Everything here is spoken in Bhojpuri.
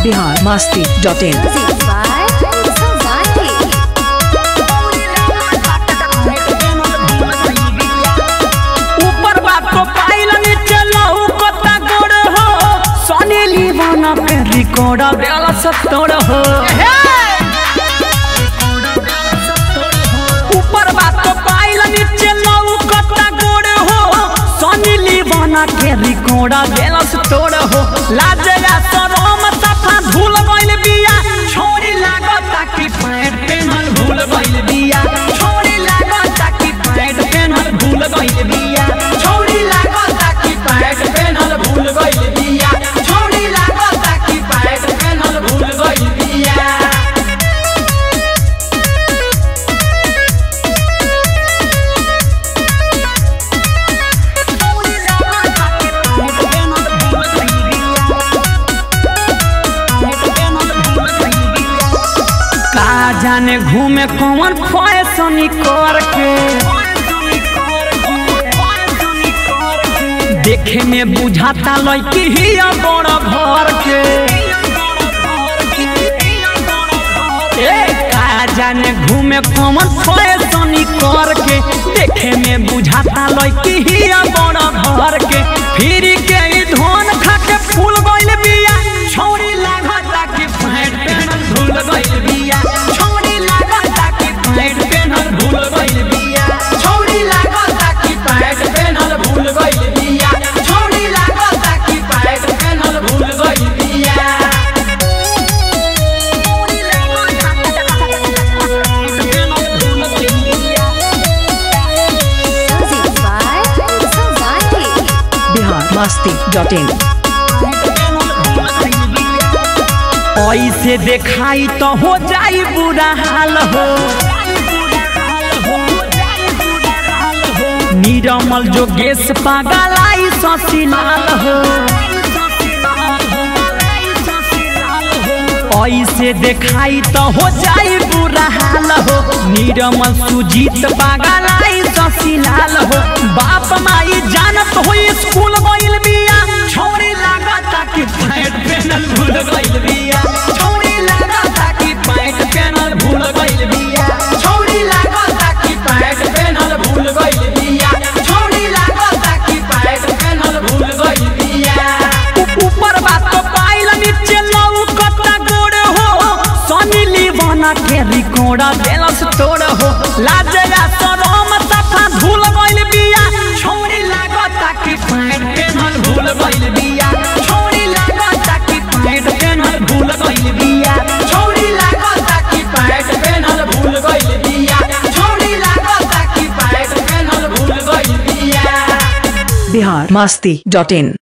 Bihar Masti dot in Music by Samati. ऊपर बात तो पाइल नीचे लहू कता गोड़ हो सोनी लीवान के रिकॉर्ड बेला सत्तर हो ऊपर बात तो पाइल नीचे लहू कता गोड़ हो सोनी लीवान के रिकॉर्ड बेला सत्तर हो लाजया शरम सफा धूल गइल बिया छोरी लागता कि पैर पेनल भूल गइल बिया छोरी लागता कि पैर पेनल भूल गइल बिया छोरी लागता कि पैर पेनल भूल गइल बिया छोरी लागता कि पैर पेनल भूल गइल बिया का जाने घूमे कौन फैशन कर के देखे में बुझाता लड़की ही बड़ घर के ए का जाने घूमे कौन फैशन कर के देखे में बुझाता लड़की ही बड़ घर के फिर के ई धन खा के फूल गइल बिया छोरी लागता कि पैंट पेनल भूल गइल बिया छोरी लागता कि पैंट पेनल भूल गइल बिया छोरी लागता कि पैंट पेनल भूल गइल बिया छोरी लागता कि पैंट पेनल भूल गइल बिया Music by Samati. Bihar Masti dot in ऐसे देखाई तो हो जाई बुरा हाल हो निरमल जोगेश पागल आई ससीलाल हो ऐसे देखाई तो हो जाई बुरा हाल हो निरमल सुजीत पागल आई ससीलाल हो बाप माई जानत हो स्कूल गइल बिया छोरी लागता कि पैंट पेनल भूल गइल बिया छोरी लागता कि पैंट पेनल भूल गइल बिया छोरी लागता कि पैंट पेनल भूल गइल बिया छोरी लागता कि पैंट पेनल भूल गइल बिया ऊपर बात तो पाइल नीचे लऊ कता गोड़ हो सनी लीवाना के रिकॉर्ड बेलस तोड़ हो लाजया शरम सफा धूल गइल बिया छोरी लागता कि पैंट पेनल भूल गइल बिया छोरी लागता कि पैंट पेनल भूल गइल बिया छोरी लागता कि पैंट पेनल भूल गइल बिया छोरी लागता कि पैंट पेनल भूल गइल बिया बिहार मस्ती डॉट इन